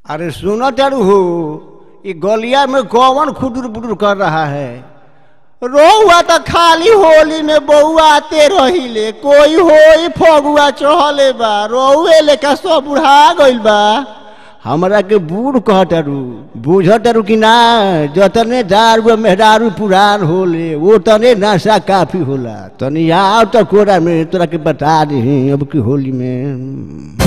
अरे सुनो चारू हो ये गलिया में कौन खुदुर बुदुर कर रहा है रोहुआ तो खाली होली में बउआ आते रहिले कोई होई फगुआ चढ़ले बा रोहुए लेका सब बुढ़ा गइल बा हमरा के बूढ़ कहतारू बुझतारू कि ना जतने दारू मेहरारू पुरान होले वो तने नशा काफी होला तनी आओ तो कोरा में तोरा के बता दी अब की होली में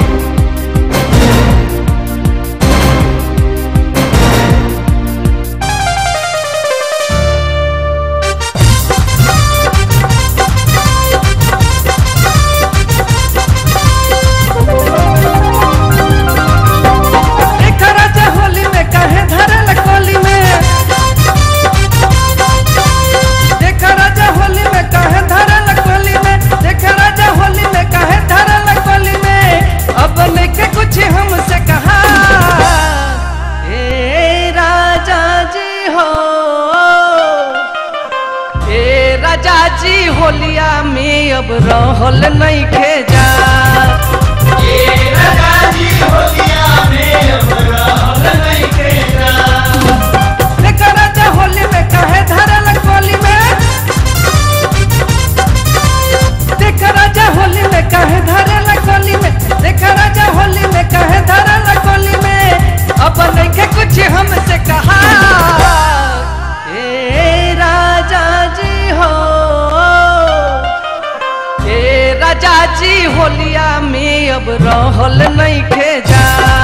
देखा राजा होली में काहे धरल कोली में देखा राजा होली में काहे धरल कोली में देखा राजा होली में काहे धरल कोली में अब लेके कुछ हमसे कहा ए राजा जी हो ए राजा जी होलिया में अब रहल नहीं खेजा देखा राजा होली में काहे धरल कोली में देखा राजा होली में काहे धरल कोली में देखा राजा होली में काहे धरल कोली में अब नहीं कुछ हमसे कहा ए राजा जी हो ए राजा जी होलिया में अब रहल नहीं खेजा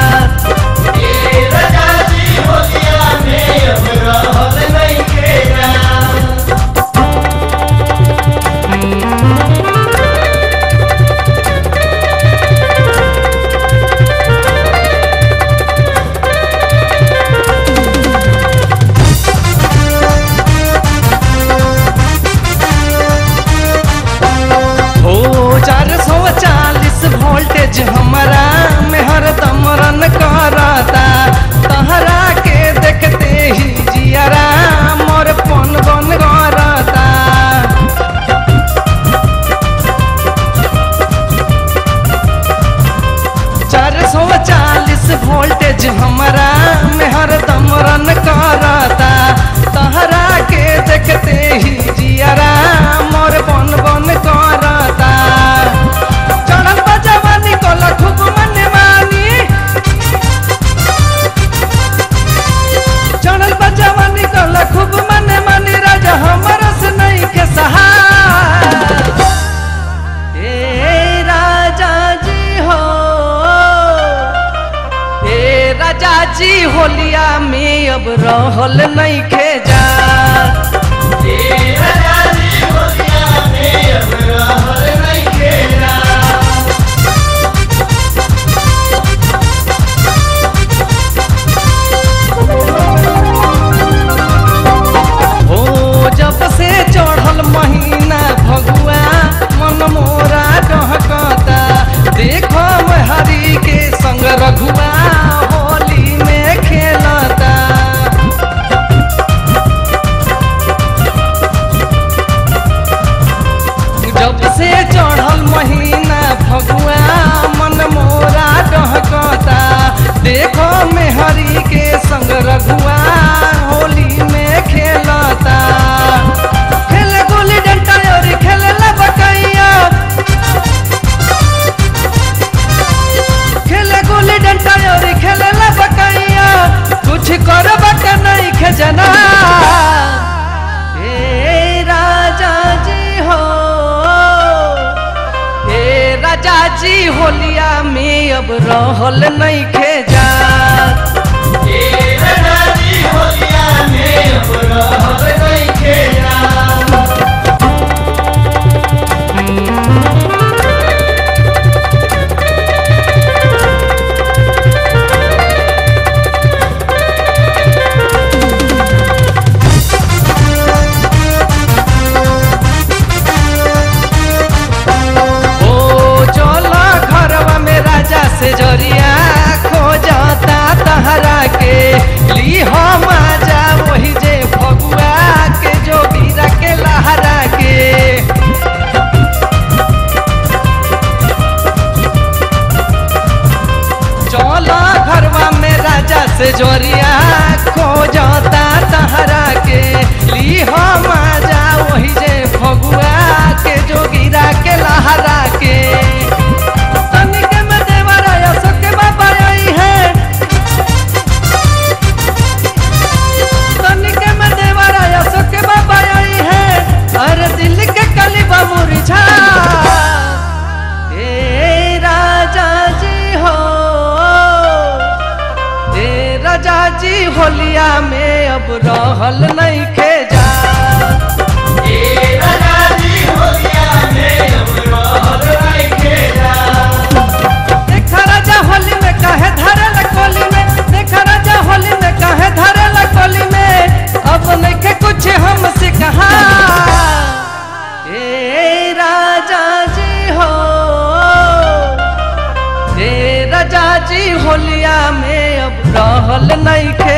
हो चार सौ चालीस वोल्टेज हमारा में हरदम रन करता तहरा के देखते ही जियारा मोर पन बन करता चार सौ चालीस वोल्टेज हमारा में हरदम रन करता तहरा के देखते ही जियारा मोर बन बन करता चढ़ल बा जवानी को खूब मन मानी चढ़ल बा जवानी को खूब मन मानी राजा हमारा से नहीं के सहाय ए राजा जी हो ए राजा जी होलिया में अब रहल नहीं खेजा हो जब से चढ़ल महीना भगुआ मन मोरा डहकता देखो हरी के संग रघुआ होली में खेलता जब से चढ़ल महीना भगुआ मन मोरा डहकता देखो मेहरी के संग रघुआ होली में खेलता खेल गोली डंडा और खेल बकैया खेल गोली डंडा और खेल बकैया कुछ कर बक नहीं खजना ए राजा जी हो ए राजा जी होलिया में अब रहल नहीं खेजा ओ चलो घरवा में राजा से जरिया खोजा से जोरिया खो जाता तहरा के ली हम जा वही जे फगुआ के जोगिरा के लहरा के तनिक में देवरा यसो के बाबा आई है तनिक में देवरा यसो के बाबा आई है अरे दिल के कलिबा मुरझा ए राजा जी हो ए राजा जी होलिया में अब रहल नहीं खे जा देखा राजा होली में काहे धरल कोली में देखा राजा होली में काहे धरल कोली में अब नहीं के कुछ हमसे कहा ए राजा जी हो ए राजा जी होलिया में अब रहल नहीं खे